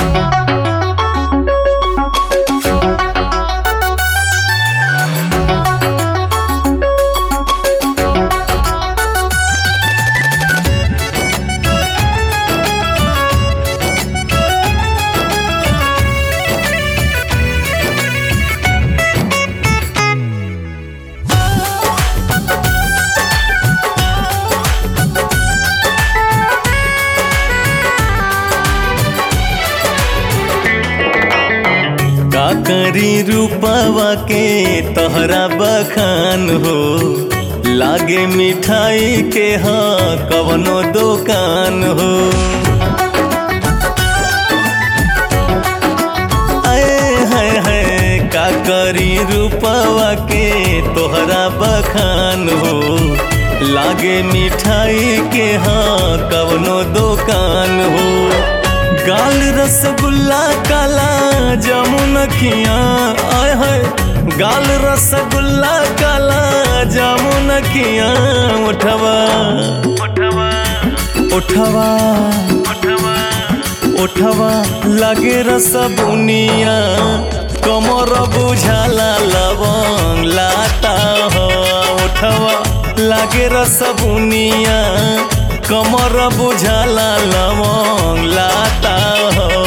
का करी रूपवा के तोहरा बखान हो लागे मिठाई के हा कवनो दुकान हो आए हाय हाय का करी रूपवा के तोहरा बखान हो लागे मिठाई के हा कवनो दुकान हो गाल रसगुल्ला काला जामुन खिया आय है गाल रसगुल्ला काला जामुन खिया उठवा उठवा उठवा लागे रसबुनिया कमर बुझाला लवंग लाता हो उठवा लागे रसबुनिया कमर बुझाला लवंग लाता हो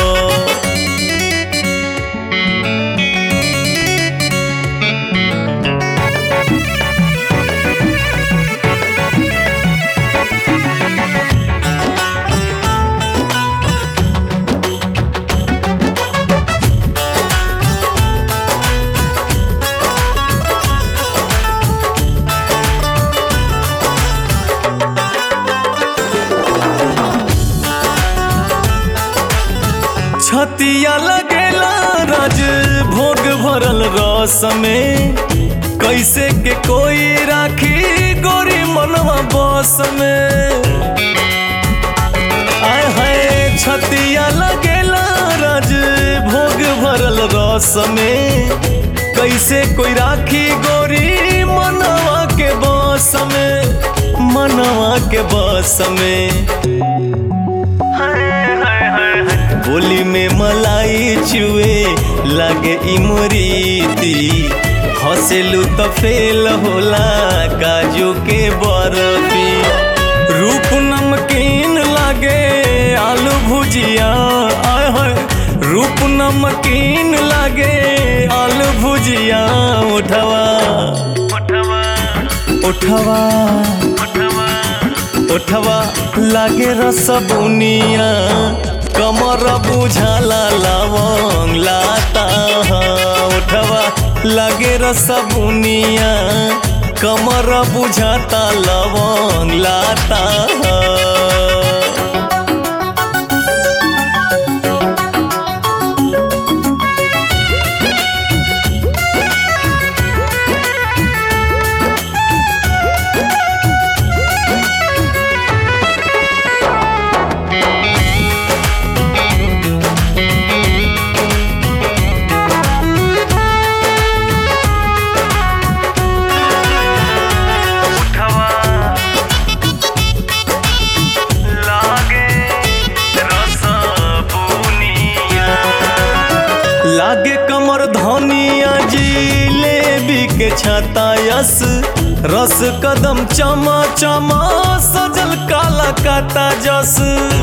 छतिया लगेला राज भोग भरल रस में कैसे के कोई राखी गोरी मनवा बस में आय हाय छतिया लगेला राज भोग भरल रस में कैसे कोई राखी गोरी मनवा के बस में मनवा के बस में बोली में मलाई चुए लागे इमरीती हंसेलू तो फेल होला काजू के बर्फी रूप नमकीन लागे आलू भुजिया आय हाय रूप नमकीन लागे आलू भुजिया उठवा उठवा उठवा लागे रसबुनिया कमर बुझाला लवंग लाता उठवा लगे रसबुनिया कमर बुझाता लवंग लाता लागे कमर धनिया जिलेबी के छाता यस रस कदम चमा चमा सजल काला काता जस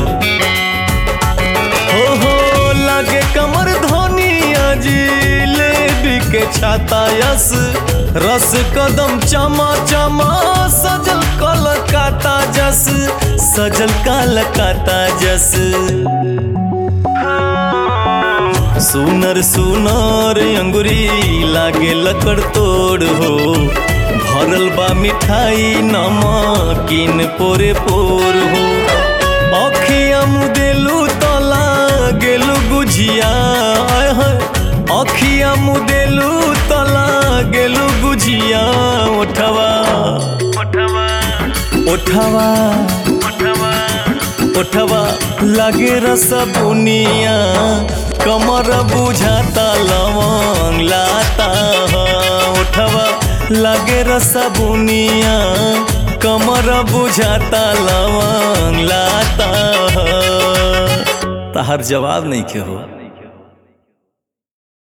हो हो लागे कमर धनिया जिलेबी के छाता यस रस कदम चमा चमा सजल कलकाता जस सजल कालकाता जस सुनर सुनर अंगुरी लागे लकड़ तोड़ हो भरल बा मिठाई नमकीन पोरे पोर हो अखिया मुदेलू तला गेलू गुझिया आय हाय अखिया मुदेलू तला गेलू गुझिया उठवा उठवा उठवा लागे रसबुनिया कमर बुझाता लवंग लाता उठवा लागे रसबुनिया कमर बुझाता लवंग लाता तहार जवाब नहीं के हो